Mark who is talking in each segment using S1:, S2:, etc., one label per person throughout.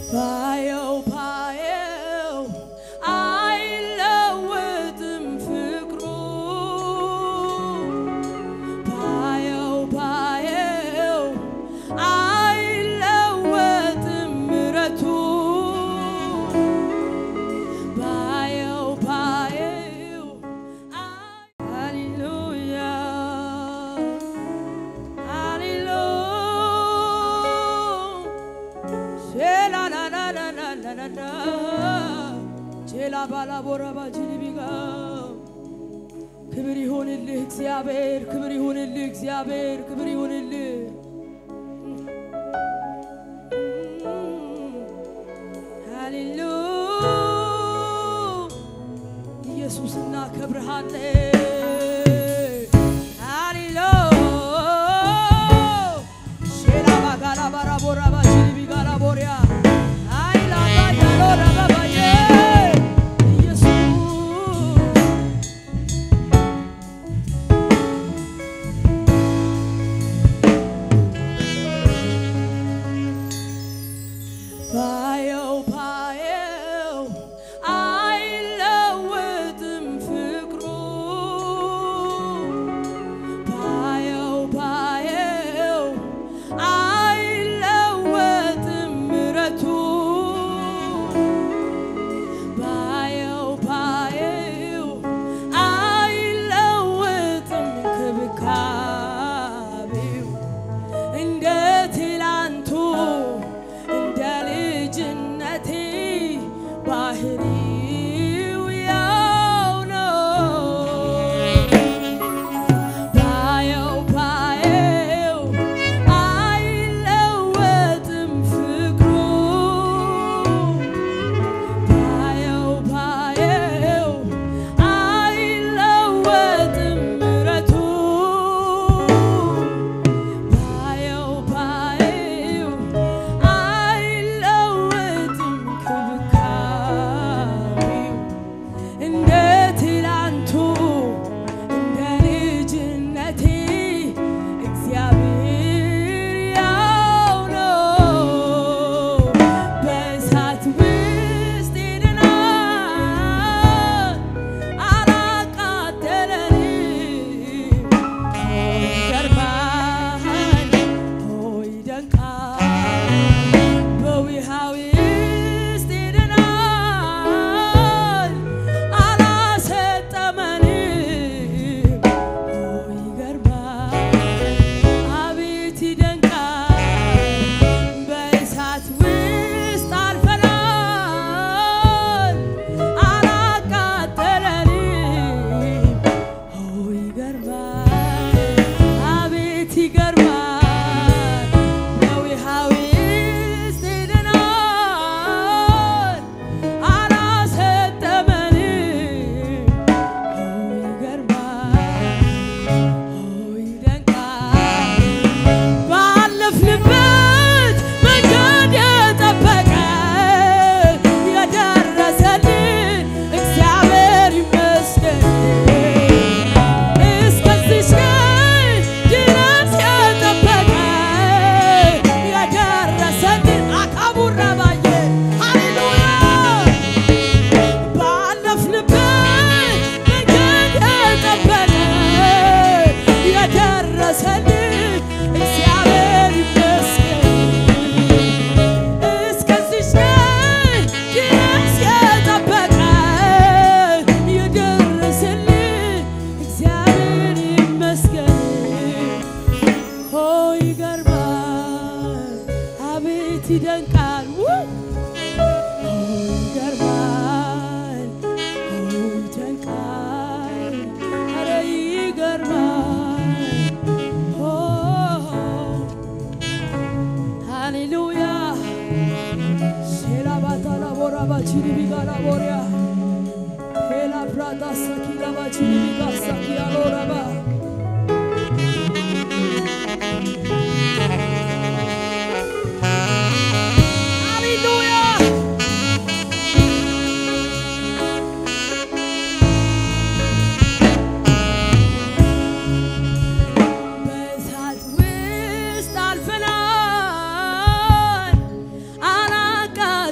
S1: ባየው ባየው አይለወጥም ፍቅሩ ባየው ባየው አይለወጥም ምረቱ ባየው ባየው ሃሌሉያ ሃሌሉያ ቼላ ባላ ቦረባ ጅሊቢጋ ክብር ይሁንልህ እግዚአብሔር፣ ክብር ይሁንልህ እግዚአብሔር፣ ክብር ይሁንልህ። ሃሌሉ ኢየሱስ እናከብርሃለን። ሃሌሉ ሼላ ባጋላ ባራ ቦራ ባችሊ ቢጋላ ቦሪያ አይላ ባያሎ ረባባዬ ኢየሱስ ባየው ባየው አይለወጥም ፍቅሩ ባየው ባየው አይለወጥም ምረቱ ባየው ባየው አይለወጥም ክብካቤው እንደ ትላንቱ እንደ ልጅነቴ ባህሪው ያው ነው። ባየው ባየው አይለወጥም ፍቅሩ ባየው ባየው አይለወጥም ምረቱ ባየው ባየው አይለወጥም ክብካቤው እንደ ትላንቱ እንደ ልጅነቴ እግዚአብሔር ያው ነው። በእሳት ውስጥ ሄደናል አላቃጠለንም። ይገርማል ሆይ ይደንቃል በውሃው ውስጥ ሄደናል አላሰጠመንም። ሆይ ይገርማል አቤት ይደንቃል በእሳት ውስጥ አልፈናል አላቃጠለንም። ኦ ይገርማል አቤት ይገርማል በውሃው ውስጥ ሄደናል አላሰጠመንም። ኦ ይገርማል ኦ ይደንቃል ባለፍንበት መንገድ የጠበቀ የደረሰልን እግዚአብሔር ይመስገን። እስከዚች ቀን ድረስ የጠበቀ የደረሰልን አካቡራ ባየ ሃሌሉያ ባለፍንበት መንገድ የጠበቀ የደረሰልን እግዚአብሔር ይመስገን። እስከዚች ቀን ድረስ የጠበቀ የደረሰልን እግዚአብሔር ይመስገን። ኦ ይገርማል፣ አቤት ይደንቃል። ውይ! ኦ ይገርማል፣ ኦ ይደንቃል፣ ኧረ ይገርማል። ኦ ሃሌሉያ ሴላ ባታላ ቦራ ባቺኒ ቢጋላ ቦሪያ ሄላ ብራታ ሰኪላ ባቺኒ ቢጋ ሰኪያ ሎራባ ሃሌሉያ በእሳት ውስጥ አልፈናል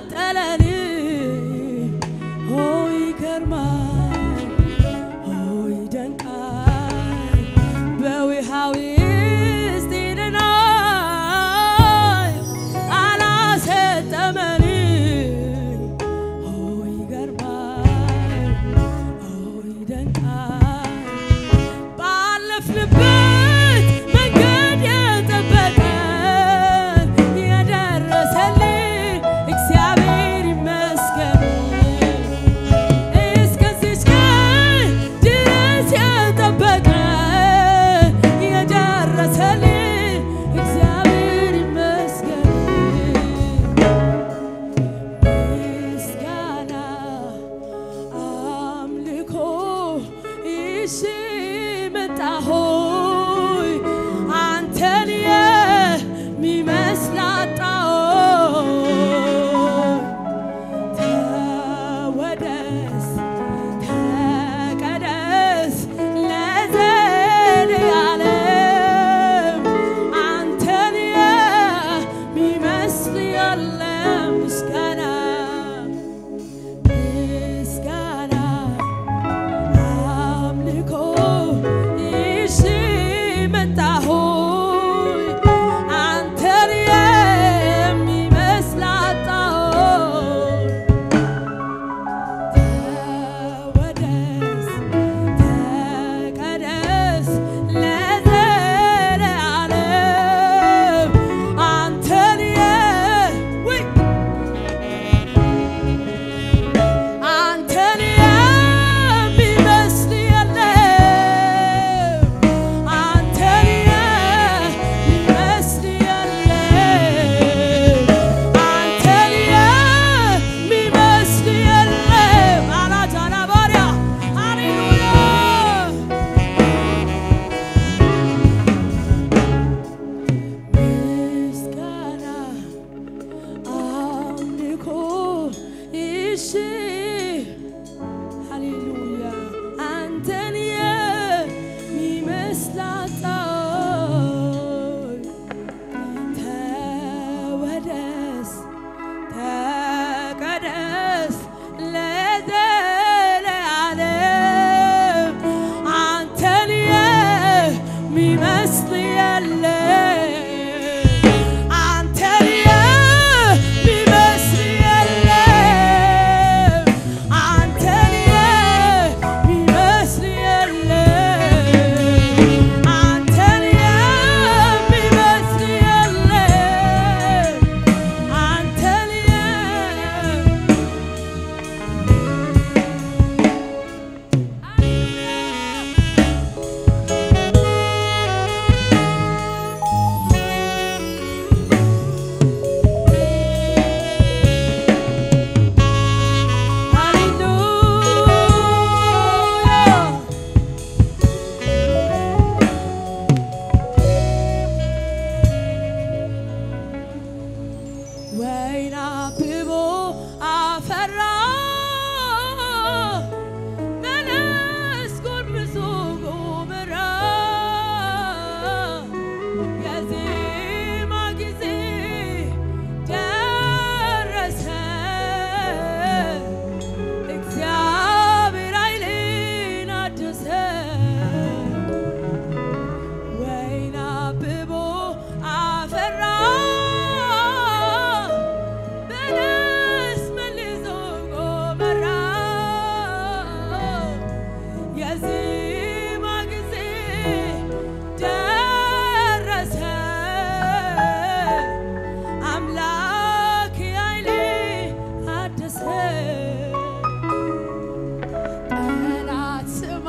S1: ወይን አብቦ አፈራ በለስ ጎርምሶ ጎመራ የዜማ ጊዜ ደረሰ እግዚአብሔር ኃይሌን አደሰ ወይን አብቦ አፈራ በለስ መልሶ ጎመራ የዜማ ጊዜ ደረሰ አምላክ ኃይሌ አደሰ ጠላት ስማ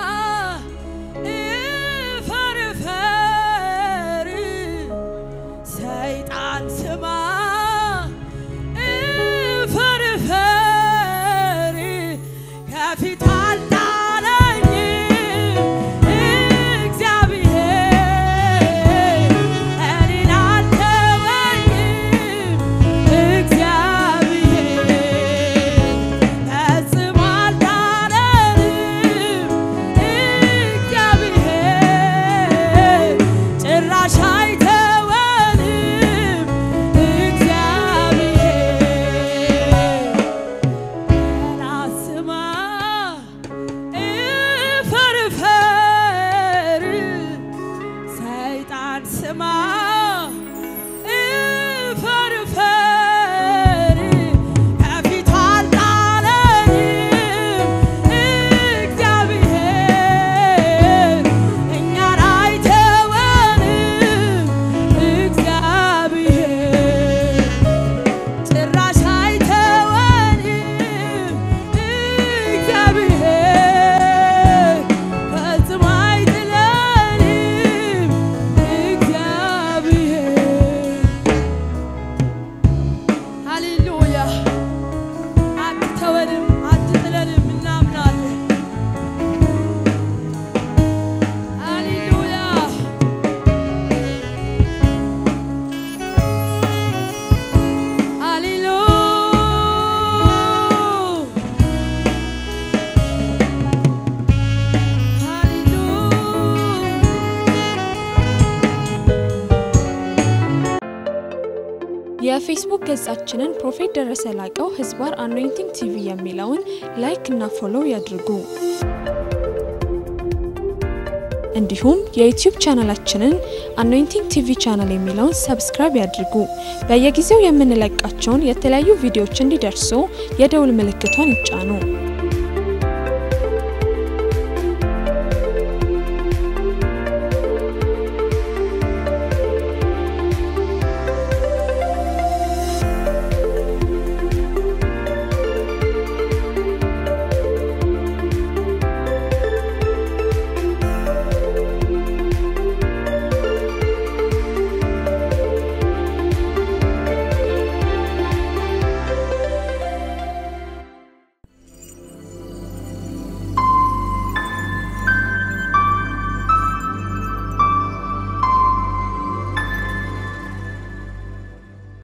S1: እፈር እፈር ሰይጣን ስማ እፈር እፈር ከፊት አልጣለኝም እግዚአብሔር እኔን አልተወኝም እግዚአብሔር ፈጽሞ አልጣለንም እግዚአብሔር ጭራሽ አይተወንም እግዚአብሔር ጠላት ስማ እፈር እፈር ሰይጣን ስማ እፈር እፈር ከፊቱ አልጣለንም እግዚአብሔር እኛን አይተወንም እግዚአብሔር ጭራሽ አይተወንም እግዚአብሔር ፈጽሞ አይጥለንም እግዚአብሔር ሃሌሉያ አትተወንም አትጥለንም እናምናለን ሃሌሉያ ሃሌሉያ
S2: የፌስቡክ ገጻችንን ፕሮፌት ደረሰ ላቀው ህዝባር አኖይንቲንግ ቲቪ የሚለውን ላይክ እና ፎሎው ያድርጉ። እንዲሁም የዩቲዩብ ቻናላችንን አኖይንቲንግ ቲቪ ቻናል የሚለውን ሰብስክራይብ ያድርጉ። በየጊዜው የምንለቃቸውን የተለያዩ ቪዲዮዎች እንዲደርሱ የደውል ምልክቷን ይጫኑ።